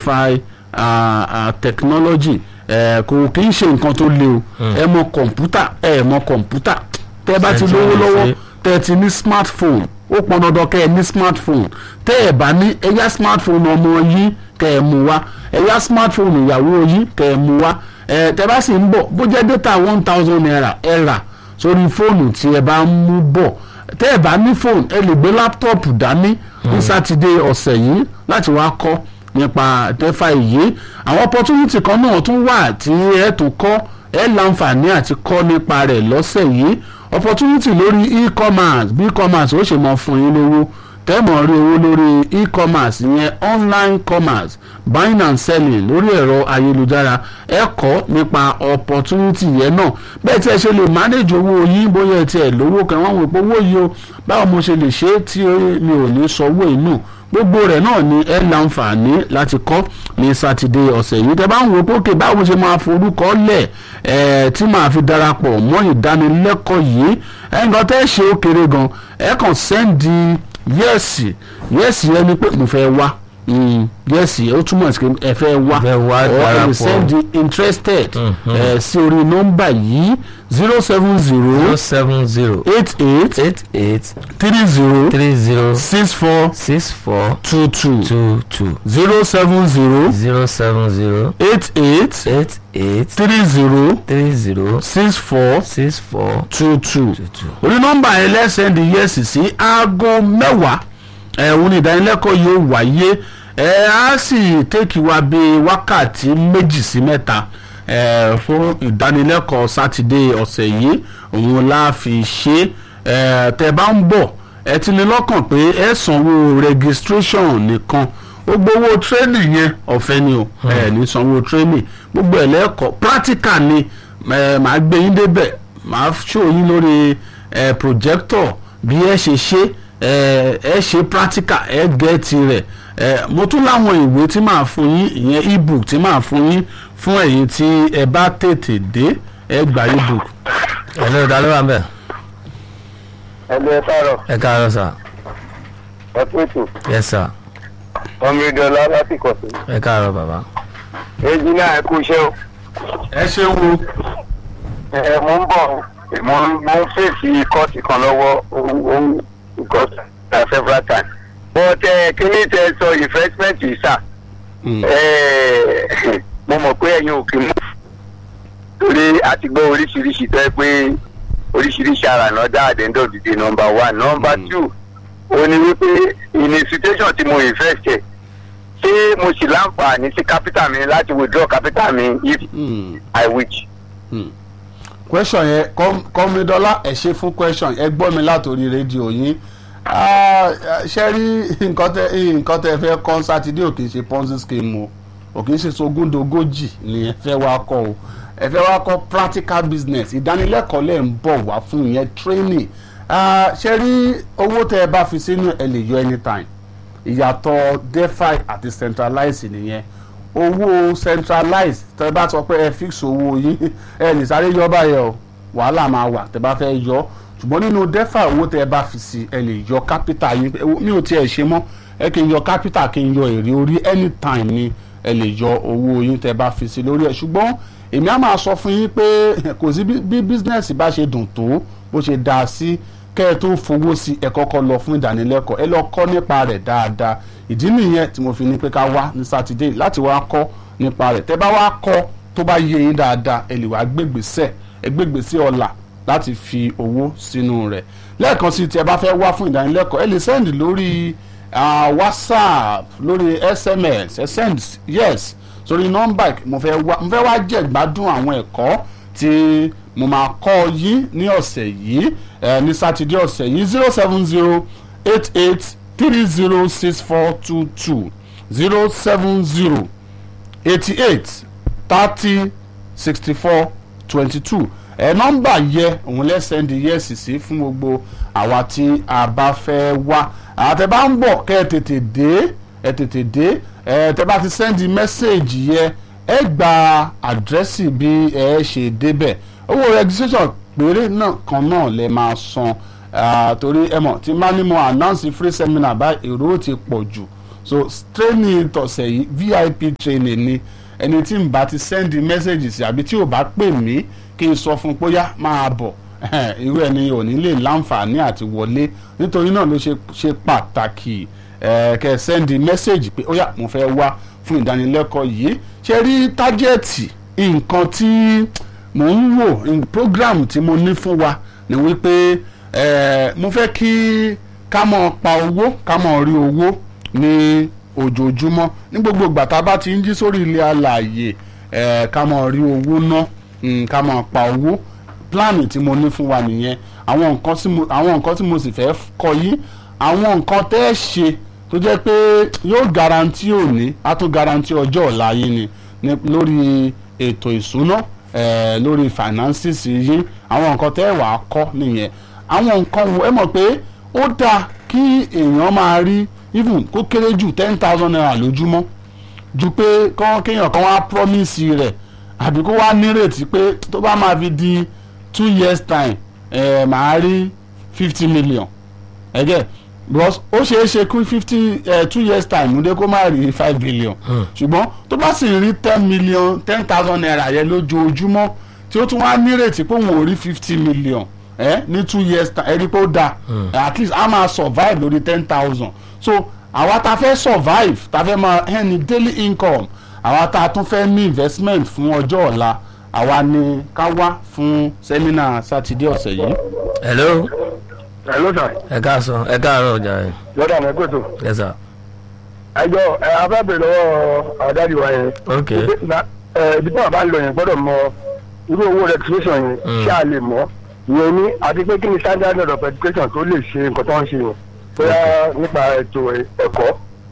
defi ah, ah, technology eh, kò kì í ṣe nǹkan tó le o ẹ mọ kọ̀ǹpútà ẹ mọ kọ̀ǹpútà tẹ́ bá ti Ṣé tí lówó wọ́n lè lọ́wọ́ ṣe? tẹ́ ẹ ti ní smartphone ó pọn dandan kẹ́ ẹ ní smartphone tẹ́ ẹ bá ní ẹ yá smartphone ọmọ yín kẹ́ ẹ mú wá ẹ yá smartphone ìyàwó yín kẹ́ ẹ mú wá ẹ tẹ́ bá sì ń bọ̀ bó jẹ́ data one thousand naira ẹ rà sórí fóònù tí ẹ bá ń mú bọ̀ tẹ́ ẹ bá ní fóònù ẹ lè gbé láptọ̀pù dání ní sátidé ọ̀sẹ̀ yìí láti wá kọ́ nípa tẹ́fà yìí àwọn opportunity kan náà tún wà tí ẹ tún kọ́ ẹ láǹfààní àti kọ́ nípa rẹ̀ lọ́sẹ̀ yìí opportunity lórí e-commerce bí e-commerce ó ṣe mọ fún yín lówó tẹ́mọ̀ rí owó lórí e-commerce ìyẹn online commerce buying and selling lórí ẹ̀rọ ayélujára ẹ kọ́ nípa opportunity yẹn náà bẹ́ẹ̀ tí ẹ ṣe lè manage owó yín bóyá ẹ tiẹ̀ lówó kan wọ́n wò pé owó yìí o báwo mo ṣe lè ṣe é tí mi ò ní sanwó inú gbogbo rẹ̀ náà ni ẹ láǹfààní láti kọ́ ní sátidé ọ̀sẹ̀ yìí tẹ́ bá ń wo pókè báwo ṣe máa forúkọ lẹ̀ ẹ̀ tí màá fi darapọ̀ mọ́ ìdánilẹ́kọ̀ọ́ yìí ẹ̀ nǹkan tẹ́ ṣe ó kéré gan ẹ̀ kàn sẹ́ndì yẹ́ẹ̀sì yẹ́ẹ̀sì ẹni pé mo fẹ́ wá yẹ́ẹ̀sì ó túmọ̀ sí pé ẹ fẹ́ wá Fẹ́ wá or ẹ lè darapọ̀. sẹ́ndì interested ẹ̀ sí orí nọ́mbà yìí zero seven zero zero seven zero eight eight eight eight three zero three zero six four six four two two two two zero seven zero zero seven zero eight eight eight eight three zero three zero six four six four two two two two. orí nọ́mbà yẹn lẹ́sẹ̀ndì yẹ́sì sí aago mẹ́wàá ẹ̀hún ní ìdánilẹ́kọ̀ọ́ yóò wáyé ẹ̀ á sì tẹ́kì wá bíi wákàtí méjì sí mẹ́ta ẹ̀ fún ìdánilẹ́kọ̀ọ́ sátidé ọ̀sẹ̀ yìí òun la fi ṣe ẹ̀ tẹ́ bá ń bọ̀ ẹ ti ní lọ́kàn pé ẹ sanwó registration nìkan gbogbo owó training yẹn ọ̀fẹ́ ni o ẹ ní sanwó training gbogbo ẹ̀ lẹ́kọ̀ọ́ practical ni ẹ máa gbé yín débẹ̀ máa show yín lórí ẹ projector bí ẹ ṣe ṣe ẹ ẹ ṣe practical ẹ gẹ́ẹ̀tì rẹ̀ ẹ mo tún láwọn ìwé tí màá fún yín ìyẹn ebook tí màá fún yín fún ẹ̀yin tí ẹ bá tètè dé ẹ gba ebook. ẹ ló dá ló wà ń bẹ̀. ẹgbẹ́ ẹ káàárọ̀ ẹ káàárọ̀ sà ẹ kú ètò yes sà ọmọ ìdọ̀lá láti kọ̀tù. ẹ káàárọ̀ bàbá. èjì náà ẹ kú iṣẹ́ o. ẹ ṣeun o. ẹ mo ń bọ̀ mo ń mo ń fèsì kọ́ọ̀tì kan lọ́wọ́ ohun because na several times. but ẹ kíní tẹ sọ investment yìí sà Mm. ẹ mo mọ̀ pé ẹ̀yin ò kí mú torí a ti gbọ́ oríṣiríṣi tó ẹ pé oríṣiríṣi ara náà dá àdéhùn òdìdí nọmba one nọmba Mm. two ó ní wípé in a situation tí mo invest ẹ̀ ṣé mo sì láǹfààní sí capital mi láti withdraw capital mi if Mm. I wish. question yẹn kọ́mídọ́lá ẹ ṣe fún question ẹ gbọ́ mi látòrí rédíò yín Ah, ṣe rí nǹkan tẹ nǹkan tẹ fẹ́ kọ́ sátidé ò kì í ṣe ponzi scheme o ò kì í ṣe sogúndogójì ni ẹ fẹ́ wá kọ́ o ẹ fẹ́ wá kọ́ practical business ìdánilẹ́kọ̀ọ́ lẹ̀ ń bọ̀ wá fún ìyẹn training Ah, ṣe rí owó tẹ ẹ bá fi sínú ẹ lè yọ anytime ìyàtọ̀ defi àti centralize nìyẹn owó centralize tẹ bá sọ pé ẹ fix owó yín ẹ ní sáré yọ báyẹn o wàhálà máa wà tẹ bá fẹ́ yọ ṣùgbọ́n nínú defi owó tẹ bá fi sí ẹ lè yọ capital yín ẹ wo- mi ò tiẹ̀ ṣe mọ́ ẹ kì í yọ capital kì í yọ èrè orí anytime ni ẹ lè yọ owó yín tẹ bá fi sí lórí ẹ ṣùgbọ́n èmi á máa sọ fún yín pé kò sí bí bí business bá ṣe dùn tó bó ṣe dáa sí kẹ́ ẹ tó fowó sí ẹ kọ́kọ́ lọ fún ìdánilẹ́kọ̀ọ́ ẹ lọ kọ́ nípa rẹ̀ dáadáa ìdí nìyẹn tí mo fi ní pé ká wá ní sátidé láti wá kọ́ nípa rẹ̀ tẹ́ bá wá kọ́ tó bá yé yín dáadáa ẹ lè wá gbégbèsè ẹ gbégbèsè ọ̀la láti fi owó sínú rẹ̀ lẹ́ẹ̀kan sí tí ẹ bá fẹ́ wá fún ìdánilẹ́kọ̀ọ́ ẹ lè send lórí ah, whatsapp lórí sms ẹ send yes sórí nọ́mbà mo fẹ́ wá mo fẹ́ wá jẹ̀gbádùn àwọn ẹ̀kọ́ tí mo máa kọ́ yín ní ọ̀sẹ̀ yìí ẹ ní sátidé ọ̀sẹ̀ yìí zero seven zero eight eight three zero six four two two zero seven zero eighty eight thirty sixty four twenty two ẹ nọ́mbà yẹ òun lẹ́sẹ̀ndì yẹ́sì sí fún gbogbo àwa tí a bá fẹ́ wá àtẹ bá ń bọ̀ kẹ́ ẹ tètè dé ẹ tètè dé ẹ tẹ bá ti sẹ́ndì mẹ́sẹ̀gì yẹ ẹ gba àdírẹ́sì bí ẹ ṣe débẹ̀ owó registration péré náà kan náà lẹ máa san ah, torí ẹ mọ̀ tí má ní mo announce free seminar bá èrò ó ti pọ̀ jù so training tọ̀sẹ̀ yìí vip training ni ẹni tí n bá ti send message sí àbí tí ò bá pè mí kí n sọ fún un pé ó yá máa bọ̀ irú ẹni ò ní lè láǹfààní àti wọlé nítorí náà ló ṣe ṣe pàtàkì ẹ kẹ́ ẹ send message pé ó yá mo fẹ́ wá fún ìdánilẹ́kọ̀ọ́ yìí ṣe rí tájẹ́ẹ̀tì nǹkan tí mò ń wò in- program tí mo ní fún wa ni wípé ẹ mo fẹ́ kí ká mọ̀ pa owó ká mọ̀ rí owó ní ojoojúmọ́ ní gbogbo ìgbà tá a bá ti ń jí sórí ilé alààyè ẹ ká mọ̀ rí owó ná mm, ká mọ̀ pa owó pláàni tí mo ní fún wa nìyẹn àwọn nǹkan tí mo àwọn nǹkan tí mo sì fẹ́ kọ yí àwọn nǹkan tẹ́ ẹ ṣe tó jẹ́ pé yóò garanti òní á tún garanti ọjọ́ ọ̀la yín ni ní lórí ètò ìṣúná eh, lórí finances yín àwọn nǹkan tẹ́ ẹ wàá kọ́ nìyẹn àwọn nǹkan wo ẹ mọ̀ pé ó dáa kí èèyàn máa rí even kó kéré jù ten thousand naira lójúmọ́ ju pé kán kéèyàn kan wá promise rẹ̀ àbí kó wá nírètí pé tó bá máa fi di two years time ẹ̀ máa rí fifty million ẹgẹ because ó ṣeé ṣe kí fifty two years time múdé kó má rí five billion ṣùgbọ́n tó bá sì rí ten million ten thousand naira yẹn lójoojúmọ́ tí ó tún wá nírètí pé òun ò rí fifty million ẹ ní two years time ẹ rí pé ó dáa at least a máa survive lórí ten thousand so àwa ta fẹ́ survive ta fẹ́ máa ẹni daily income àwa ta tún fẹ́ ní investment fún ọjọ́ ọ̀la àwa ni ká wá fún sẹ́mínà sátidé ọ̀sẹ̀ yìí. hello hello sir ẹ káàsán ẹ káàárọ̀ ọjà rẹ lọ́dọ̀ àmọ́ ẹgbẹ́ tó yes sir ẹjọ́ ẹ afẹ́bẹ̀rẹ̀ lọ́wọ́ àdáàdì wa yẹn ok Na- ẹ, ibi tí wọn bá ń lọ yẹn gbọ́dọ̀ mọ irú owó registration yẹn Mm. ṣé a lè mọ̀ ìyẹn ní àti pé kí ni standard of education tó lè ṣe nǹkan tó ń ṣe yẹn bóyá nípa ètò ẹ̀kọ́.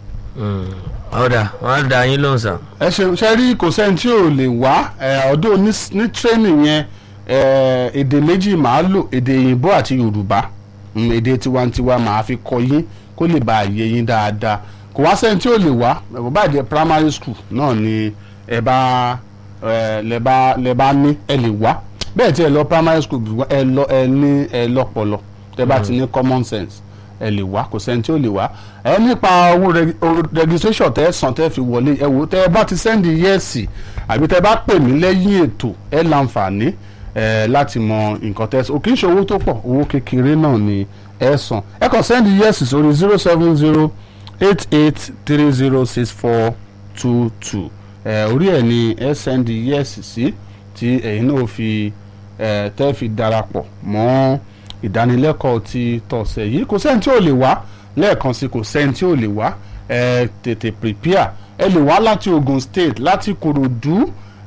Mm. ọ̀dà wọ́n á da yín lóhùn sà ẹ ṣeun ṣe rí kò sẹ́ni tí ò lè wá ẹ, ọdún ní ní training yẹn ẹ, èdè méjì màá lò èdè òyìnbó àti yorùbá Mm, èdè tiwantiwa màá fi kọ́ yín kó lè bá a yé yín dáadáa kò wá sẹ́ni tí ò lè wá ẹ, bó bá jẹ́ primary school náà ni ẹ bá ẹ, lẹ bá lẹ bá ní ẹ lè wá bẹ́ẹ̀ tí ẹ lọ primary school bí wá- ẹ lọ ẹ ní ẹ lọ́pọlọ tẹ bá ti ní common sense ẹ lè wá kò sẹ́ni tí ó lè wá ẹ nípa owó reg- owó registration tẹ́ ẹ san tẹ́ ẹ fi wọlé ẹ wò tẹ́ ẹ bá ti sẹ́ndì yẹ́ẹ̀sì àbí tẹ́ ẹ bá pè mí lẹ́yìn ètò ẹ láǹfààní ẹ láti mọ nǹkan tẹ́ ẹ sọ kì í ṣe owó tó pọ̀ owó kékeré náà ni ẹ san ẹ kàn sẹ́ndì yẹ́ẹ̀sì sórí zero seven zero eight eight three zero six four two two ẹ orí ẹ ni ẹ sẹ́ndì yẹ́ẹ̀sì sí tí ẹ̀yin náà fi ẹ tẹ́ fi darapọ̀ mọ́ ìdánilẹ́kọ̀ọ́ ti tọ̀sẹ̀ yìí kò sẹ́ni tí ò lè wá lẹ́ẹ̀kan sí kò sẹ́ni tí ò lè wá ẹ tètè prepare ẹ lè wá láti Ogun State láti Kòròdú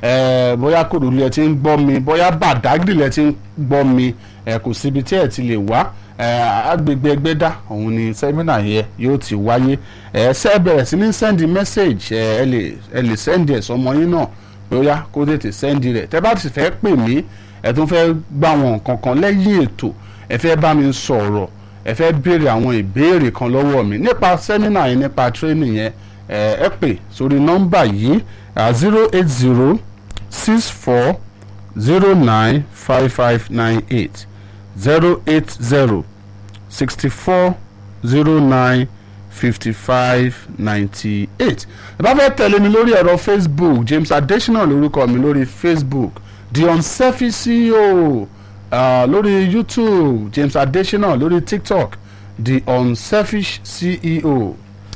ẹ bóyá Kòròdú lẹ ti ń gbọ́ mi bóyá Bàdágìrì lẹ ti ń gbọ́ mi ẹ kò síbi tí ẹ ti lè wá ẹ agbègbè Ẹgbẹ́dá òun ni sẹ́mínà yẹn yóò ti wáyé ẹ ṣe bẹ̀rẹ̀ sí ní send message ẹ ẹ lè ẹ lè send ẹ̀ sọmọ yín náà bóyá kó tètè send rẹ̀ tẹ́ bá ti fẹ́ pè mí ẹ tún fẹ́ gbà wọn nǹkan kan lẹ́yìn ètò ẹ fẹ́ bá mi sọ̀rọ̀ ẹ fẹ́ béèrè àwọn ìbéèrè kan lọ́wọ́ mi nípa sẹ́mínà yẹn nípa training yẹn ẹ ẹ pè sórí nọ́mbà yìí zero eight zero six four zero nine five five nine eight zero eight zero sixty four zero nine fifty five ninety eight ẹ bá fẹ́ tẹ̀lé mi lórí ẹ̀rọ facebook james adesina lórúkọ mi lórí facebook the unselfish ceo uh, lórí youtube james adesina lórí tiktok the unselfish ceo.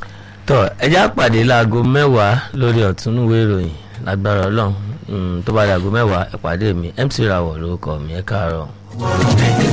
tọ ẹjẹ àpàdé láago mẹ́wàá lórí ọ̀túnúwé ìròyìn lágbára Ọlọ́run Mm, tó bá dàgó mẹ́wàá ẹ pàdé mi MC Rawọ lórúkọ mi ẹ káàárọ̀.